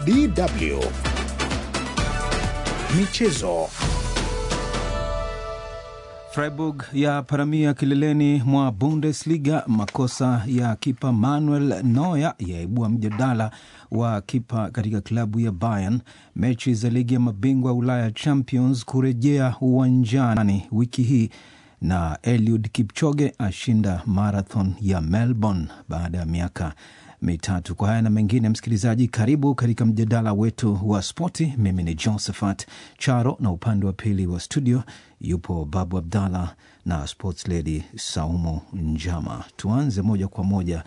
DW Michezo. Freiburg ya paramia kileleni mwa Bundesliga. Makosa ya kipa Manuel Neuer yaibua mjadala wa kipa katika klabu ya Bayern. Mechi za ligi ya mabingwa Ulaya Champions kurejea uwanjani wiki hii na Eliud Kipchoge ashinda marathon ya Melbourne baada ya miaka mitatu. Kwa haya na mengine, msikilizaji, karibu katika mjadala wetu wa spoti. Mimi ni Josephat Charo na upande wa pili wa studio yupo Babu Abdallah na sports lady Saumu Njama. Tuanze moja kwa moja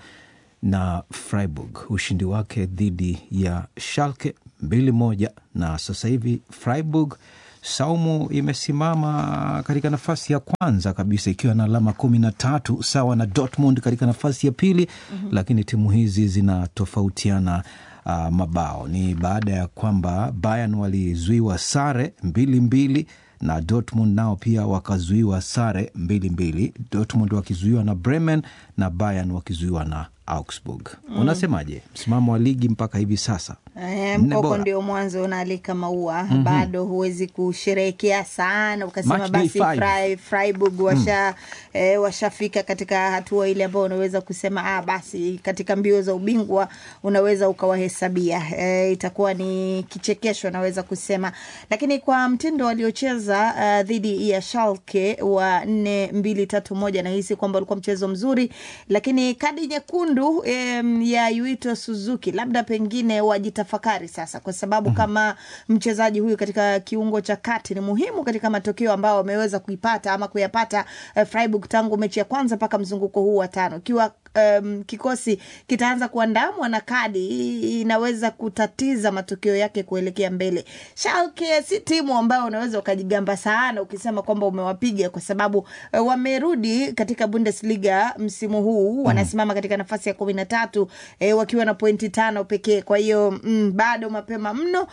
na Freiburg, ushindi wake dhidi ya Schalke mbili moja, na sasa hivi Freiburg Saumu imesimama katika nafasi ya kwanza kabisa ikiwa na alama kumi na tatu sawa na Dortmund katika nafasi ya pili mm -hmm. Lakini timu hizi zinatofautiana uh, mabao. Ni baada ya kwamba Bayern walizuiwa sare mbili mbili na Dortmund nao pia wakazuiwa sare mbili mbili, Dortmund wakizuiwa na Bremen na Bayern wakizuiwa na Augsburg. Mm. Unasemaje msimamo wa ligi mpaka hivi sasa? E, mkoko ndio mwanzo unaalika maua. mm -hmm. Bado huwezi kusherehekea sana ukasema Match basi day five. Frai, Freiburg washa mm. e, washafika katika hatua ile ambayo unaweza kusema ah, basi katika mbio za ubingwa unaweza ukawahesabia. E, itakuwa ni kichekesho naweza kusema, lakini kwa mtindo waliocheza uh, dhidi ya Schalke wa nne mbili tatu moja nahisi kwamba ulikuwa mchezo mzuri, lakini kadi nyekundu em, ya Yuito Suzuki labda pengine wajitafakari sasa, kwa sababu mm -hmm. kama mchezaji huyu katika kiungo cha kati ni muhimu katika matokeo ambayo wameweza kuipata ama kuyapata uh, Freiburg tangu mechi ya kwanza mpaka mzunguko huu wa tano ikiwa Um, kikosi kitaanza kuandamwa na kadi inaweza kutatiza matokeo yake kuelekea mbele. Schalke si timu ambayo unaweza ukajigamba sana ukisema kwamba umewapiga kwa sababu uh, wamerudi katika Bundesliga msimu huu mm. wanasimama katika nafasi ya kumi na tatu eh, wakiwa na pointi tano pekee. Kwa hiyo mm, bado mapema mno,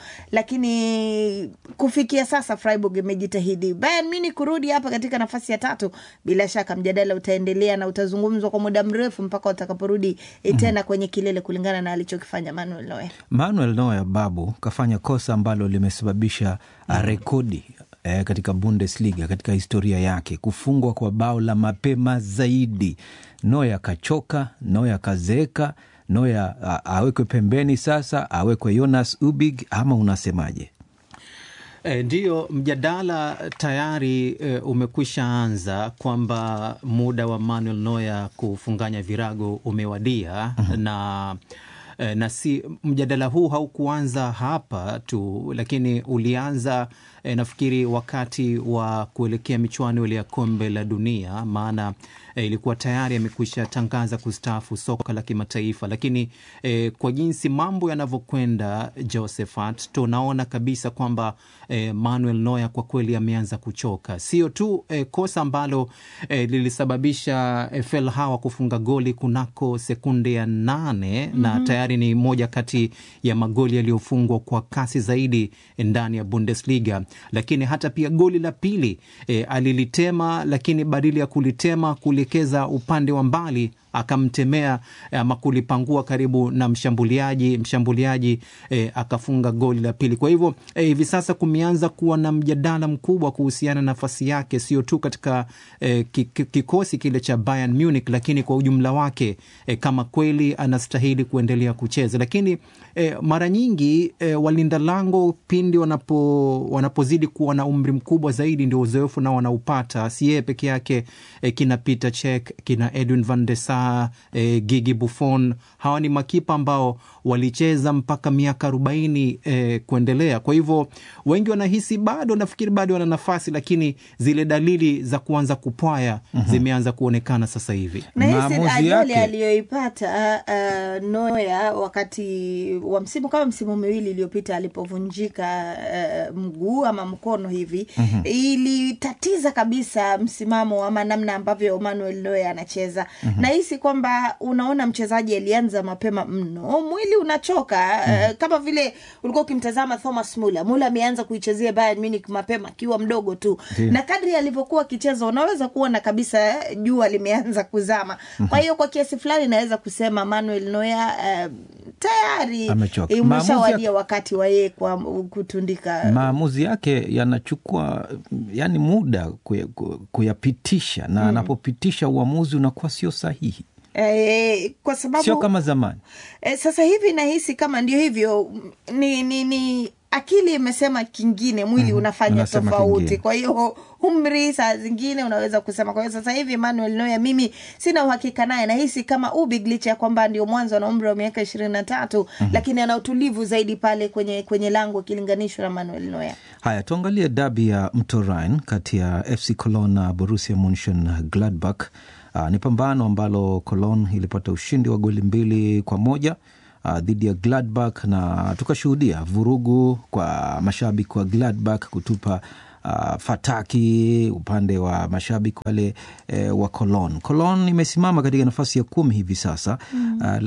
lakini kufikia sasa Freiburg imejitahidi. Bayern Munich kurudi hapa katika nafasi ya tatu, bila shaka mjadala utaendelea na utazungumzwa kwa muda mrefu mpaka watakaporudi tena kwenye kilele kulingana na alichokifanya Manuel Neuer. Manuel Neuer babu kafanya kosa ambalo limesababisha mm. rekodi eh, katika Bundesliga katika historia yake, kufungwa kwa bao la mapema zaidi. Neuer kachoka, Neuer kazeeka, Neuer awekwe pembeni sasa, awekwe Jonas Ubig ama unasemaje? E, ndiyo mjadala tayari e, umekwisha anza kwamba muda wa Manuel Neuer kufunganya virago umewadia. mm -hmm. na e, na si mjadala huu haukuanza hapa tu, lakini ulianza e, nafikiri wakati wa kuelekea michuano ile ya kombe la dunia, maana e, ilikuwa tayari amekwisha tangaza kustaafu soka la kimataifa, lakini e, kwa jinsi mambo yanavyokwenda, Josephat, tunaona kabisa kwamba e, Manuel Neuer kwa kweli ameanza kuchoka. Sio tu e, kosa ambalo e, lilisababisha e, Felhawa kufunga goli kunako sekunde ya nane mm -hmm. na tayari ni moja kati ya magoli yaliyofungwa kwa kasi zaidi ndani ya Bundesliga, lakini hata pia goli la pili e, alilitema, lakini badili ya kulitema kuelekeza upande wa mbali akamtemea ama kulipangua karibu na mshambuliaji mshambuliaji eh, akafunga goli la pili. Kwa hivyo hivi eh, sasa kumeanza kuwa na mjadala mkubwa kuhusiana na nafasi yake, sio tu katika eh, kikosi kile cha Bayern Munich, lakini kwa ujumla wake eh, kama kweli anastahili kuendelea kucheza. Lakini eh, mara nyingi eh, walinda lango pindi wanapo wanapozidi kuwa na umri mkubwa zaidi, ndio uzoefu nao wanaupata, si yeye peke yake eh, kina Peter Cech kina Edwin van der Sar E, Gigi Buffon, hawa ni makipa ambao walicheza mpaka miaka arobaini e, kuendelea. Kwa hivyo wengi wanahisi bado, nafikiri bado wana nafasi, lakini zile dalili za kuanza kupwaya mm -hmm. zimeanza kuonekana sasa hivi. Nahisi ajali aliyoipata uh, Neuer wakati wa msimu kama msimu miwili iliyopita alipovunjika uh, mguu ama mkono hivi mm -hmm. ilitatiza kabisa msimamo ama namna ambavyo Manuel Neuer anacheza mm -hmm. nahisi kwamba unaona mchezaji alianza mapema mno, mwili unachoka mm. uh, kama vile ulikuwa ukimtazama Thomas Muller. Muller ameanza kuichezea Bayern Munich mapema akiwa mdogo tu Ndiyo. na kadri alivyokuwa akicheza unaweza kuona kabisa eh, jua limeanza kuzama. Kwa hiyo kwa kiasi fulani naweza kusema Manuel Neuer uh, tayari Amechoka. eh, Maamuzi umeshawadia ya- wakati wa yeye kwa kutundika maamuzi yake yanachukua yani muda kuya- ku- kuyapitisha na anapopitisha uamuzi unakuwa sio sahihi, eh, kwa sababu sio kama zamani. E, sasa hivi nahisi kama ndio hivyo ni, ni, ni akili imesema kingine mwili unafanya unasema tofauti kingine. kwa hiyo umri saa zingine unaweza kusema kwa hiyo sasa hivi Manuel Neuer mimi sina uhakika naye nahisi kama Ubig licha ya kwamba ndio mwanzo ana umri wa miaka ishirini na tatu lakini ana utulivu zaidi pale kwenye kwenye lango ikilinganishwa na Manuel Neuer Haya, tuangalie dabi ya mto Rhine kati ya FC Cologne na Borussia Munchen Gladbach. Uh, ni pambano ambalo Cologne ilipata ushindi wa goli mbili kwa moja uh, dhidi ya Gladbach na tukashuhudia vurugu kwa mashabiki wa Gladbach kutupa uh, fataki upande wa mashabiki wale eh, wa Cologne. Cologne imesimama katika nafasi ya kumi hivi sasa mm. uh,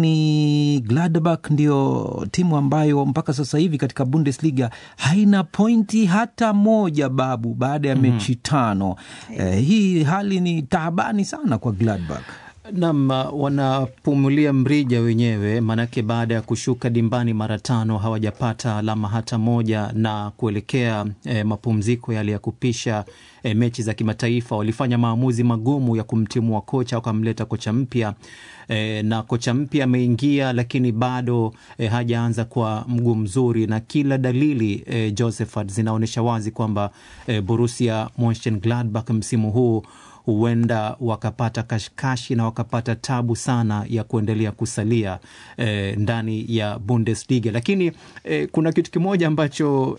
lakini Gladbach ndio timu ambayo mpaka sasa hivi katika Bundesliga haina pointi hata moja babu, baada ya mechi tano. Eh, hii hali ni taabani sana kwa Gladbach. Nam, wanapumulia mrija wenyewe, maanake baada ya kushuka dimbani mara tano hawajapata alama hata moja, na kuelekea eh, mapumziko yale ya kupisha eh, mechi za kimataifa walifanya maamuzi magumu ya kumtimua kocha, wakamleta kocha mpya eh, na kocha mpya ameingia, lakini bado eh, hajaanza kwa mguu mzuri, na kila dalili eh, Josephat zinaonyesha wazi kwamba eh, Borussia Monchengladbach msimu huu huenda wakapata kashikashi na wakapata tabu sana ya kuendelea kusalia eh, ndani ya Bundesliga. Lakini eh, kuna kitu kimoja ambacho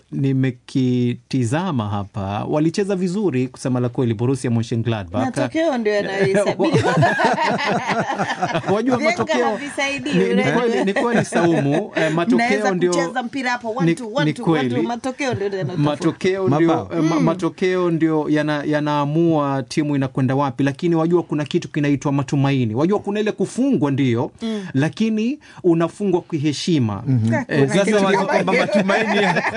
nimekitizama hapa, walicheza vizuri kusema la kweli, Borussia Monchengladbach. matokeo ndio yanayohesabiwa Wajua Vyenga matokeo havisaidii, ni, ni, unajua. kweli, ni kweli Saumu, eh, matokeo Mnaweza ndio kucheza mpira hapo one ni- two, one ni two, one kweli. two, matokeo ndio yanatofauti. matokeo ndio, Mabao. eh, ma, matokeo ndio yana- yanaamua timu inakwenda wapi, lakini wajua kuna kitu kinaitwa matumaini. Wajua kuna ile kufungwa ndio, lakini unafungwa kiheshima. Eh, Kuna sasa kitu ndio kama kwamba hiyo. matumaini yako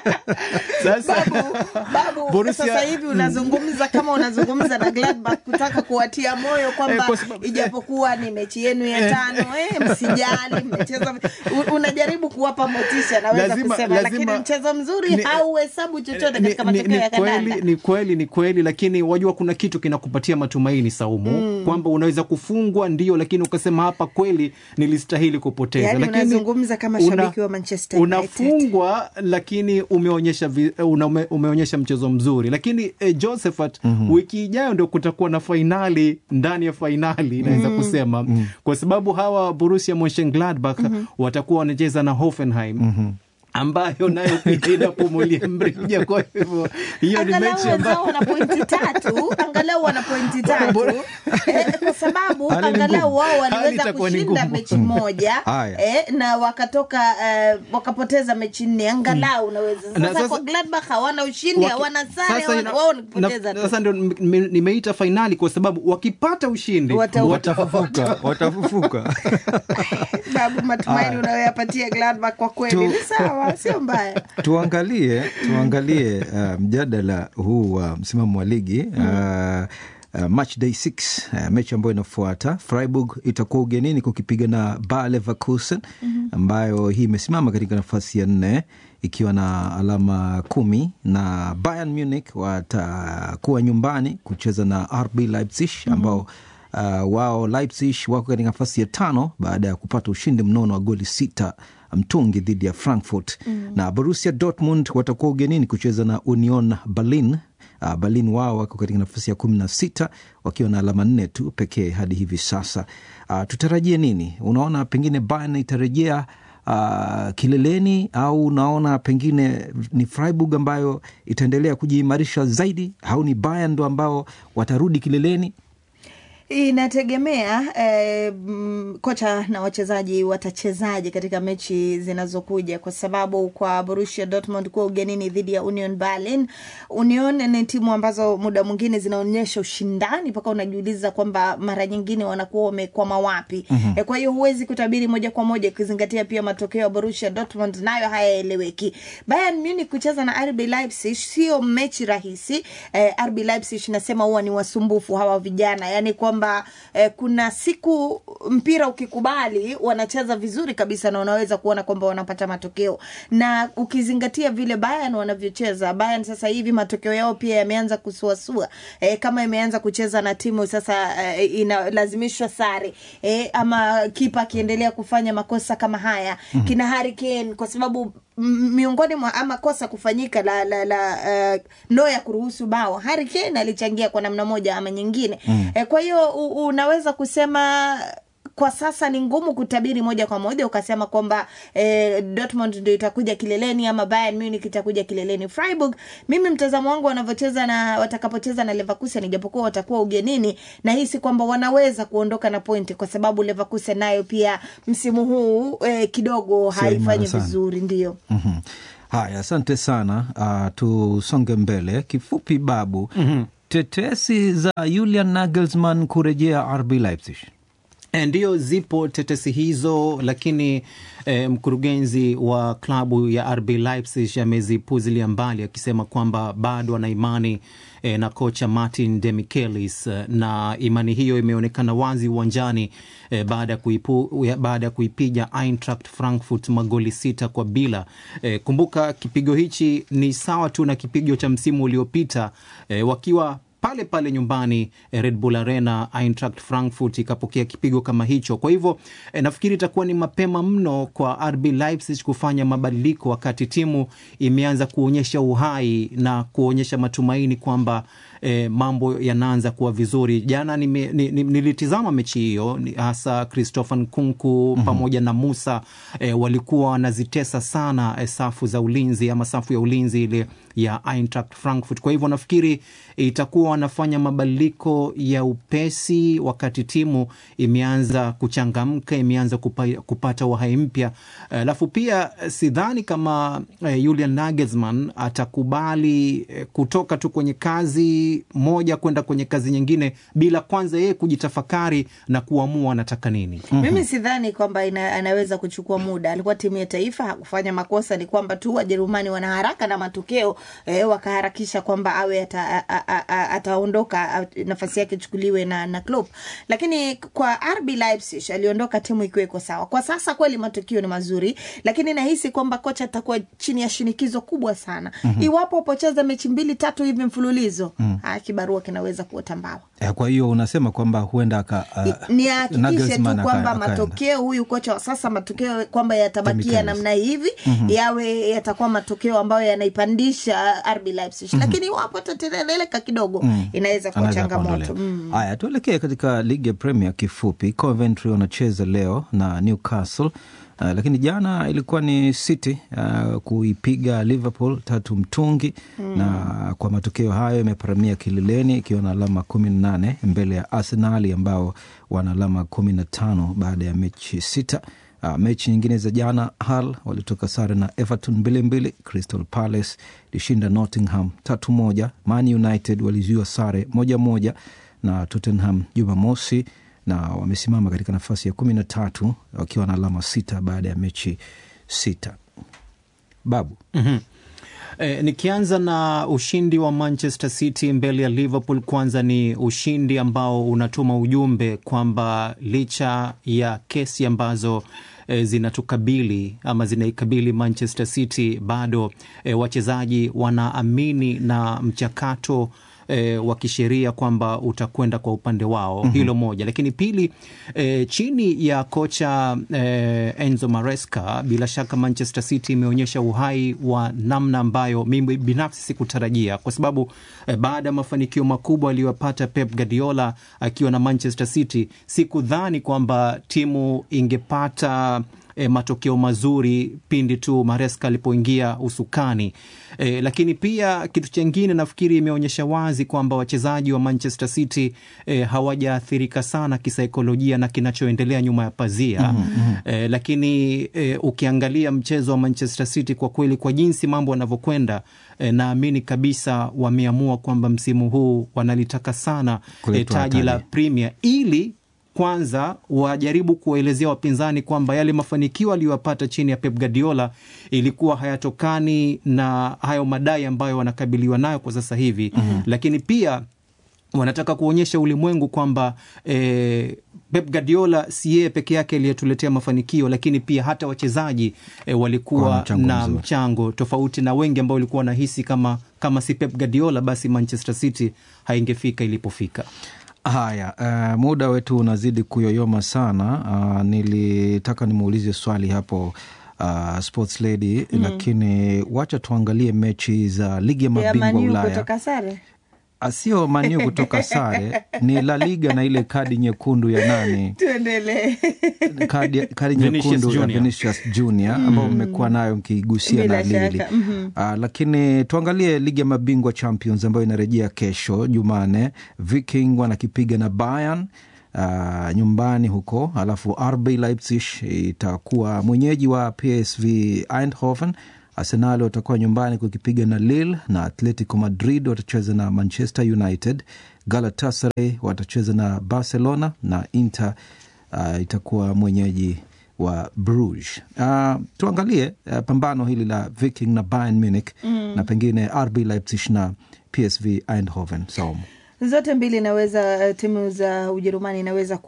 sasa babu, babu Borussia- sasa hivi unazungumza kama unazungumza na Gladbach kutaka kuwatia moyo kwamba Eh, kwa sababu- ijapokuwa ni mechi yenu ya tano eh, msijali mmecheza u- unajaribu kuwapa motisha naweza Lazima- kusema lazima- lakini mchezo mzuri ni- hauhesabu chochote ni, katika ni, matokeo ni, ya kweli, kandanda ni kweli ni kweli, lakini wajua kuna kitu kinakupatia matumaini Saumu, kwamba unaweza kufungwa ndio, lakini ukasema hapa kweli nilistahili kupoteza. Yaani lakini unazungumza kama una- shabiki wa Manchester United. unafungwa lakini umeonyesha, vi, una, ume, umeonyesha mchezo mzuri, lakini eh, Josephat wiki ijayo ndio kutakuwa na fainali ndani ya fainali naweza kusema kwa sababu hawa Borussia Monchengladbach watakuwa wanacheza na Hoffenheim ambayo nayo pia inapumulia mrija. Kwa hivyo hiyo ni angalau mechi wenzao ambayo wana pointi tatu angalau wana pointi tatu eh, kwa sababu Hali ni angalau ngumu. wao Hali waliweza itakuwa ni kushinda ngumu. mechi moja Haya. eh, na wakatoka eh, wakapoteza mechi nne angalau unaweza sasa, Na sasa- kwa Gladbach hawana ushindi Waki- hawana sare sasa hawana- ina- wao ni kupoteza na- tu Sasa ndio nime- nimeita fainali kwa sababu wakipata ushindi Wata- Watafufuka, watafufuka. babu matumaini unayoyapatia Gladbach kwa kweli Tu- ni sawa sio mbaya tuangalie tuangalie uh, mjadala huu wa msimamo wa ligi uh, Uh, match day 6 uh, mechi ambayo inafuata Freiburg itakuwa ugenini kukipiga na Bayer Leverkusen ambayo hii imesimama katika nafasi ya nne ikiwa na alama kumi na Bayern Munich watakuwa nyumbani kucheza na RB Leipzig ambao uh, wao Leipzig wako katika nafasi ya tano baada ya kupata ushindi mnono wa goli sita mtungi dhidi ya Frankfurt na Borussia Dortmund watakuwa ugenini kucheza na Union Berlin. Uh, Berlin wao wako katika nafasi ya kumi na sita wakiwa na alama nne tu pekee hadi hivi sasa. Uh, tutarajie nini? Unaona pengine Bayern itarejea uh, kileleni au unaona pengine ni Freiburg ambayo itaendelea kujiimarisha zaidi au ni Bayern ndo ambao watarudi kileleni? Inategemea eh, mm, kocha na wachezaji watachezaje katika mechi zinazokuja, kwa sababu kwa Borussia Dortmund kuwa ugenini dhidi ya Union Berlin. Union ni timu ambazo muda mwingine zinaonyesha ushindani mpaka unajiuliza kwamba mara nyingine wanakuwa wamekwama wapi. mm -hmm. Kwa hiyo huwezi kutabiri moja kwa moja, ukizingatia pia matokeo ya Borussia Dortmund nayo hayaeleweki. Bayern Munich kucheza na RB Leipzig sio mechi rahisi. Eh, RB Leipzig nasema huwa ni wasumbufu hawa vijana, yani kwamba eh, kuna siku mpira ukikubali wanacheza vizuri kabisa na unaweza kuona kwamba wanapata matokeo, na ukizingatia vile Bayern wanavyocheza. Bayern sasa hivi matokeo yao pia yameanza kusuasua, eh, kama imeanza kucheza na timu sasa eh, inalazimishwa sare eh, ama kipa akiendelea kufanya makosa kama haya mm -hmm. kina Harry Kane kwa sababu m- miongoni mwa ama kosa kufanyika la la, la uh, Neuer kuruhusu bao, Harry Kane alichangia kwa namna moja ama nyingine mm. eh, kwa hiyo u- unaweza kusema kwa sasa ni ngumu kutabiri moja kwa moja ukasema kwamba eh, Dortmund ndio itakuja kileleni ama Bayern Munich itakuja kileleni. Freiburg, mimi mtazamo wangu wanavyocheza na watakapocheza na Leverkusen, ijapokuwa watakuwa ugenini, na hisi kwamba wanaweza kuondoka na pointi, kwa sababu Leverkusen nayo pia msimu huu eh, kidogo Sio imara haifanyi sana. vizuri, ndio Mhm. Haya, asante sana. Uh, tusonge mbele kifupi, Babu. Tetesi za Julian Nagelsmann kurejea RB Leipzig. E, Ndiyo, zipo tetesi hizo, lakini e, mkurugenzi wa klabu ya RB Leipzig amezipuzilia mbali akisema kwamba bado ana imani e, na kocha Martin Demichelis e, na imani hiyo imeonekana wazi uwanjani e, baada ya kuipu, ya- baada ya kuipiga Eintracht Frankfurt magoli sita kwa bila. E, kumbuka kipigo hichi ni sawa tu na kipigo cha msimu uliopita e, wakiwa pale pale nyumbani eh, Red Bull Arena, Eintracht Frankfurt ikapokea kipigo kama hicho. Kwa hivyo eh, nafikiri itakuwa ni mapema mno kwa RB Leipzig kufanya mabadiliko wakati timu imeanza kuonyesha uhai na kuonyesha matumaini kwamba eh, mambo yanaanza kuwa vizuri. Jana nime, ni, ni, nilitizama mechi hiyo ni- hasa Christopher Nkunku mm-hmm. pamoja na Musa eh, walikuwa wanazitesa sana eh, safu za ulinzi ama safu ya ulinzi ile ya Eintracht Frankfurt. Kwa hivyo nafikiri itakuwa wanafanya mabadiliko ya upesi wakati timu imeanza kuchangamka, imeanza kupa, kupata uhai mpya. Alafu pia eh, sidhani kama eh, Julian Nagelsmann atakubali eh, kutoka tu kwenye kazi moja kwenda kwenye kazi nyingine bila kwanza yeye kujitafakari na kuamua anataka nini. mimi sidhani kwamba ina, anaweza kuchukua muda. Alikuwa timu ya taifa, hakufanya makosa. Ni kwamba tu Wajerumani wana haraka na matokeo eh, wakaharakisha kwamba awe ata- a- a- a- ataondoka, a- nafasi yake ichukuliwe na, na Klopp. Lakini kwa RB Leipzig aliondoka timu ikiwa iko sawa. Kwa sasa kweli matokeo ni mazuri, lakini nahisi kwamba kocha atakuwa chini ya shinikizo kubwa sana mm-hmm. iwapo upocheza mechi mbili tatu hivi mfululizo mm. kibarua kinaweza kuota mbawa Eh, Kwa hiyo unasema kwamba huenda aka, uh, ni ahakikishe tu Nagelsmann aka- kwamba akaenda. matokeo huyu kocha wa sasa matokeo kwamba yatabakia Demichelis. namna hivi mm-hmm. yawe yatakuwa matokeo ambayo yanaipandisha RB Leipzig mm-hmm. lakini iwapo tatereleka kidogo mm. inaweza kuwa Anaweza changamoto kuondolewa. mm. Haya, tuelekee katika ligi ya Premier kifupi. Coventry wanacheza leo na Newcastle. Uh, lakini jana ilikuwa ni City uh, kuipiga Liverpool tatu mtungi mm. na kwa matokeo hayo imeparamia kileleni ikiwa na alama kumi na nane mbele ya Arsenali ambao wana alama kumi na tano baada ya mechi sita. Uh, mechi nyingine za jana Hull walitoka sare na Everton mbili mbili. Crystal Palace ilishinda Nottingham tatu moja. Man United walizuiwa sare moja moja na Tottenham Jumamosi na wamesimama katika nafasi ya kumi na tatu wakiwa na alama sita baada ya mechi sita. Babu mm-hmm. E, nikianza na ushindi wa Manchester City mbele ya Liverpool, kwanza ni ushindi ambao unatuma ujumbe kwamba licha ya kesi ambazo e, zinatukabili ama zinaikabili Manchester City bado e, wachezaji wanaamini na mchakato E, wa kisheria kwamba utakwenda kwa upande wao. mm-hmm. Hilo moja, lakini pili, e, chini ya kocha e, Enzo Maresca, bila shaka Manchester City imeonyesha uhai wa namna ambayo mimi binafsi sikutarajia, kwa sababu e, baada ya mafanikio makubwa aliyopata Pep Guardiola akiwa na Manchester City, sikudhani kwamba timu ingepata e, matokeo mazuri pindi tu Maresca alipoingia usukani e, lakini pia kitu chengine nafikiri imeonyesha wazi kwamba wachezaji wa Manchester City e, hawajaathirika sana kisaikolojia na kinachoendelea nyuma ya pazia mm-hmm. e, lakini e, ukiangalia mchezo wa Manchester City kwa kweli, kwa jinsi mambo yanavyokwenda e, naamini kabisa wameamua kwamba msimu huu wanalitaka sana e, taji la Premier ili kwanza wajaribu kuwaelezea wapinzani kwamba yale mafanikio aliyoyapata chini ya Pep Guardiola ilikuwa hayatokani na hayo madai ambayo wanakabiliwa nayo kwa sasa hivi mm-hmm. Lakini pia wanataka kuonyesha ulimwengu kwamba e, Pep Guardiola si yeye peke yake aliyetuletea mafanikio, lakini pia hata wachezaji e, walikuwa mchango na mzuri. mchango tofauti na wengi ambao walikuwa wanahisi kama, kama si Pep Guardiola basi Manchester City haingefika ilipofika. Haya, uh, muda wetu unazidi kuyoyoma sana. Uh, nilitaka nimuulize swali hapo uh, sports lady mm. Lakini wacha tuangalie mechi za ligi ya ya mabingwa Maniu Ulaya. kutoka sare Sio Maniu kutoka sare, ni La Liga na ile kadi nyekundu ya nani tuendelee kadi, kadi Vinicius nyekundu ya Junior. Vinicius Junior ambao mmekuwa nayo mkigusia Bila na Lili. shaka, mhm. Ah, lakini tuangalie ligi ya mabingwa Champions ambayo inarejea kesho Jumane. Viking wanakipiga na Bayern ah, nyumbani huko, alafu RB Leipzig itakuwa mwenyeji wa PSV Eindhoven. Arsenal watakuwa nyumbani kukipiga na Lille na Atletico Madrid watacheza na Manchester United. Galatasaray watacheza na Barcelona na Inter uh, itakuwa mwenyeji wa Bruges. Uh, tuangalie uh, pambano hili la Viking na Bayern Munich mm. na pengine RB Leipzig na PSV Eindhoven. Saumu zote mbili inaweza timu za Ujerumani inaweza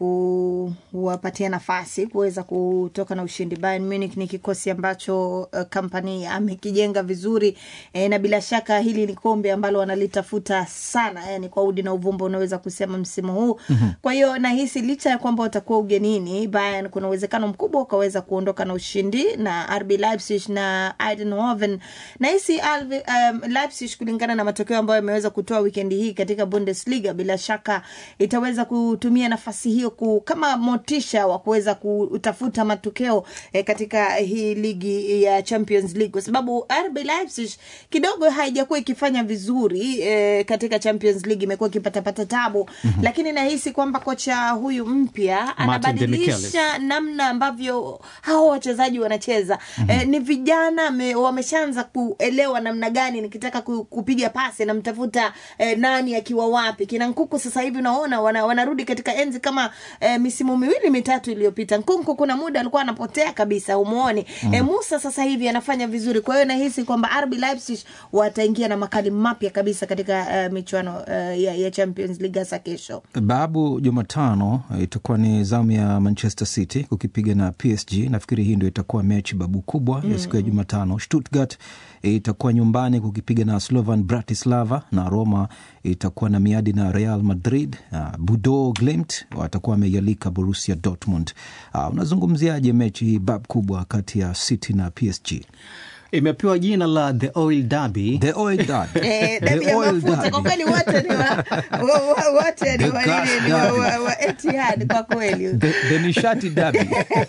kuwapatia nafasi kuweza kutoka na ushindi. Bayern Munich ni kikosi ambacho uh, kampani amekijenga vizuri e, na bila shaka hili ni kombe ambalo wanalitafuta sana, yani kwa udi na uvumba unaweza kusema msimu huu mm-hmm. Kwa hiyo nahisi licha ya kwamba watakuwa ugenini, Bayern kuna uwezekano mkubwa ukaweza kuondoka na ushindi na RB Leipzig na Eindhoven. Nahisi um, Leipzig kulingana na matokeo ambayo yameweza kutoa wikendi hii katika Bundesliga, bila shaka itaweza kutumia nafasi hiyo ku, kama motisha wa kuweza kutafuta matokeo eh, katika hii ligi ya Champions League kwa sababu RB Leipzig kidogo haijakuwa ikifanya vizuri eh, katika Champions League, imekuwa ikipatapata tabu mm-hmm. Lakini nahisi kwamba kocha huyu mpya anabadilisha namna ambavyo hao wachezaji wanacheza mm-hmm. Eh, ni vijana me, wameshaanza kuelewa namna gani nikitaka ku, kupiga pasi namtafuta eh, nani akiwa wapi. Kina Nkuku sasa hivi unaona wana, wanarudi katika enzi kama eh, misimu miwili mitatu iliyopita. Nkunku kuna muda alikuwa anapotea kabisa, umuoni mm. Eh, Musa sasa hivi anafanya vizuri, kwa hiyo nahisi kwamba RB Leipzig wataingia na makali mapya kabisa katika uh, michuano uh, ya, ya Champions League hasa kesho. Babu, Jumatano itakuwa ni zamu ya Manchester City kukipiga na PSG. Nafikiri hii ndio itakuwa mechi babu kubwa mm. ya siku ya Jumatano. Stuttgart itakuwa nyumbani kukipiga na Slovan Bratislava na Roma itakuwa na miadi na Real Madrid. Uh, Budo Glimt watakuwa wameialika Borussia Dortmund. Uh, unazungumziaje mechi hii bab kubwa kati ya City na PSG? Imepewa jina la The Oil Derby. The Oil Derby. Eh, dabi ya mafuta kwa kweli, wote ni wa, wa, wa, wote ni wa, nini, ni wa, wa, wa Etihad kwa kweli. The, the nishati derby.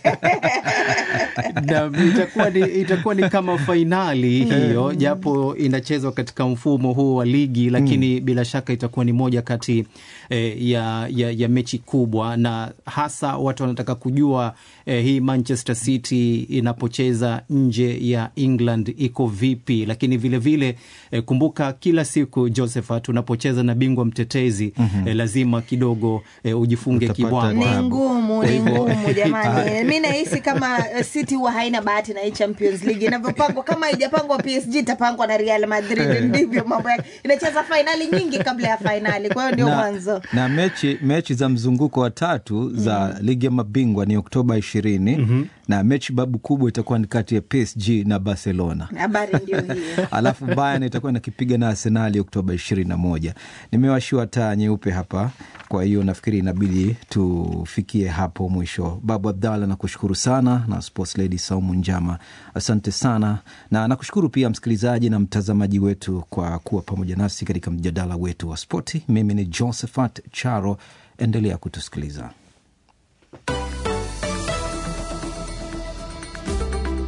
na itakuwa ni, itakuwa ni kama fainali hiyo, japo inachezwa katika mfumo huu wa ligi, lakini mm. bila shaka itakuwa ni moja kati eh, ya, ya, ya mechi kubwa, na hasa watu wanataka kujua eh, hii Manchester City inapocheza nje ya England iko vipi, lakini vilevile vile, eh, kumbuka kila siku Josephat, unapocheza na bingwa mtetezi mm-hmm. eh, lazima kidogo eh, ujifunge Utapata kibwana Ni ngumu, ni ngumu jamani. Mi nahisi kama uh, City huwa haina bahati na hii Champions League inavyopangwa. Kama haijapangwa PSG itapangwa na Real Madrid, ndivyo mambo yake. Inacheza fainali nyingi kabla ya fainali, kwa hiyo ndio na, mwanzo. na mechi, mechi za mzunguko wa tatu za mm. ligi ya mabingwa ni Oktoba ishirini mm-hmm. na mechi babu kubwa itakuwa ni kati ya PSG na Barcelona. Habari ndio hiyo. alafu Bayern itakuwa inakipiga na Arsenali Oktoba ishirini na moja. Nimewashiwa taa nyeupe hapa, kwa hiyo nafikiri inabidi tufikie hapo mwisho. Babu Abdalla, nakushukuru sana na Sports Lady Saumu Njama, asante sana, na nakushukuru pia msikilizaji na mtazamaji wetu kwa kuwa pamoja nasi katika mjadala wetu wa spoti. Mimi ni Josephat Charo, endelea kutusikiliza.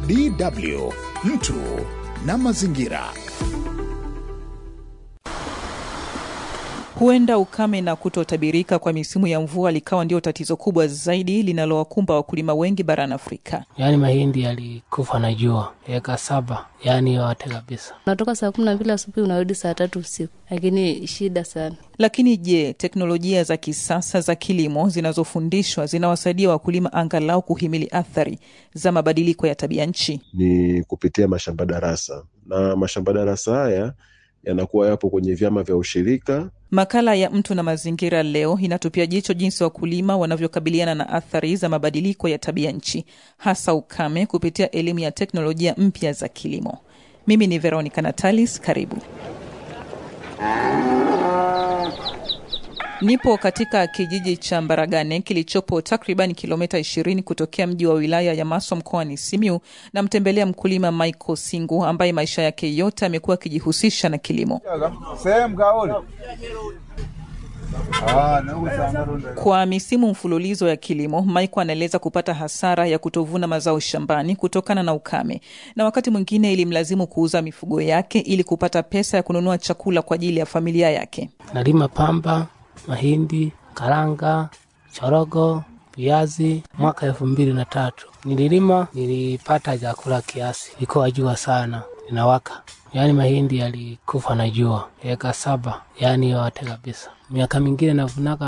DW mtu na mazingira. Huenda ukame na kutotabirika kwa misimu ya mvua likawa ndio tatizo kubwa zaidi linalowakumba wakulima wengi barani Afrika. Yaani mahindi yalikufa na jua eka saba, yaani yote kabisa. Unatoka saa kumi na mbili asubuhi unarudi saa tatu usiku, lakini shida sana. Lakini je, teknolojia za kisasa za kilimo zinazofundishwa zinawasaidia wakulima angalau kuhimili athari za mabadiliko ya tabia nchi? Ni kupitia mashamba darasa, na mashamba darasa haya yanakuwa yapo kwenye vyama vya ushirika. Makala ya Mtu na Mazingira leo inatupia jicho jinsi wakulima wanavyokabiliana na athari za mabadiliko ya tabia nchi, hasa ukame, kupitia elimu ya teknolojia mpya za kilimo. Mimi ni Veronica Natalis, karibu. Nipo katika kijiji cha Mbaragane kilichopo takriban kilomita 20 kutokea mji wa wilaya ya Maswa mkoani Simiu. Namtembelea mkulima Michael Singu ambaye maisha yake yote amekuwa akijihusisha na kilimo. Kwa misimu mfululizo ya kilimo, Michael anaeleza kupata hasara ya kutovuna mazao shambani kutokana na ukame, na wakati mwingine ilimlazimu kuuza mifugo yake ili kupata pesa ya kununua chakula kwa ajili ya familia yake. Nalima pamba, mahindi, karanga, chorogo, viazi. Mwaka elfu mbili na tatu nililima, nilipata chakula kiasi, ikuwa jua sana linawaka, yaani mahindi yalikufa na jua eka saba, yaani yote kabisa. Miaka mingine navunaka